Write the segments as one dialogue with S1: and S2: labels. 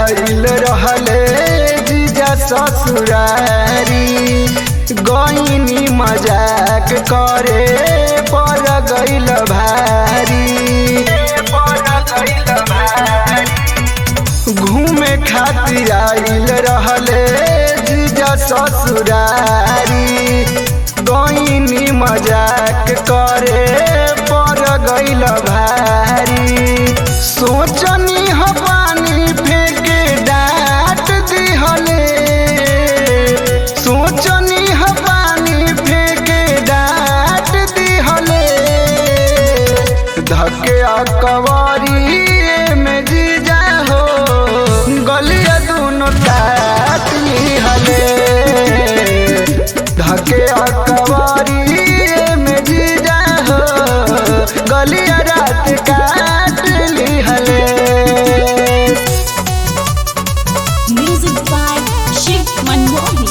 S1: आइल रहले जीजा ससुरारी गईनी मजाक करे पर गइल भारी घूमे खातिर आइल रहले जीजा ससुरारी गईनी मजाक करे पर गइल भारी सोचनी हो पानी फेंके डांट दिहले सोचनी हो पानी फेंके डांट दिहले धके कवारी में जीजा हो गलिया दोनों काट लिहले धके कवारी में जीजा हो गलिया रात काट लिहले
S2: Music by Shiv Manmohi.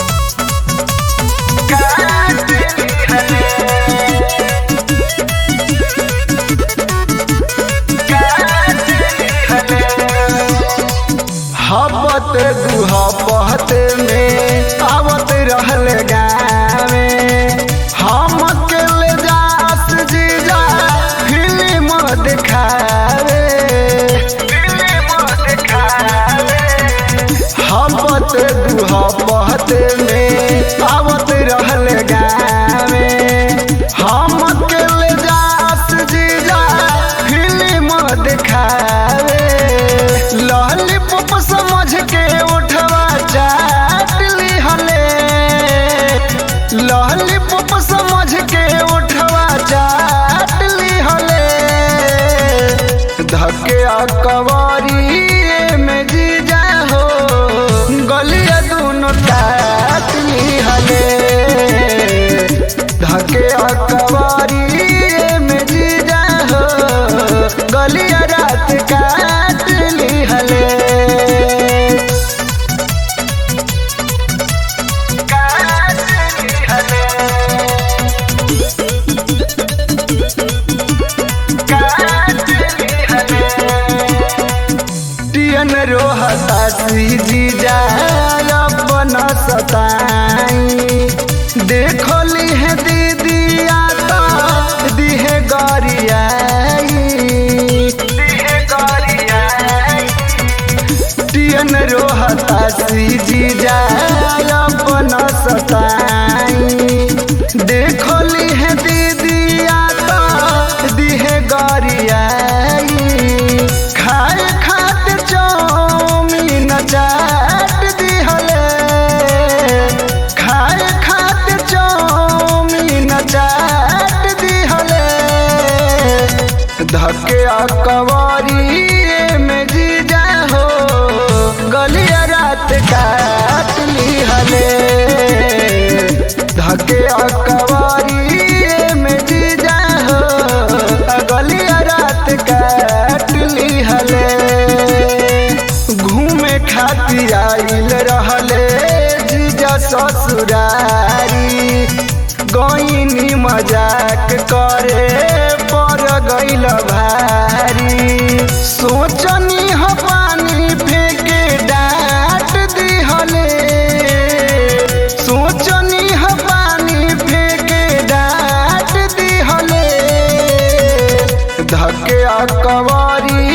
S1: हपत गुहपत में आवत रहल गावे हम अकेले जास जीजा फिल्म दिखावे हपत गुहपत में आवत रहल गावे हम अकेले जास जीजा फिल्म दिखावे लॉलीपॉप समझ के उठवा चाट लिहले लॉलीपॉप समझ के उठवा चाट लिहले धके कवारी में जीजा हो गलिया दोनों काट लिहले धके कवारी में जीजा हो गलिया रात काट लिहले काट लिहले टियन रोहता जीजा अपन सताई देखली है दीदी आता दिहे गरियाई टियन रोहता जीजा अपन सताई देखली है दीदी आता दिहे गरियाई खाए खातिर चौमीन चाट दिहले खाए खातिर चौमीन चाट दिहले धके कवारी में जीजा हो गलिया रात काट लिहले धके कवारी में जीजा हो गलिया रात काट लिहले घूमे खातिर आइल रहले जीजा ससुरारी गईनी मजाक करे पर गइल भारी सोचनी हो पानी फेंके डांट दिहले सोचनी हो पानी फेंके डांट दिहले धके कवारी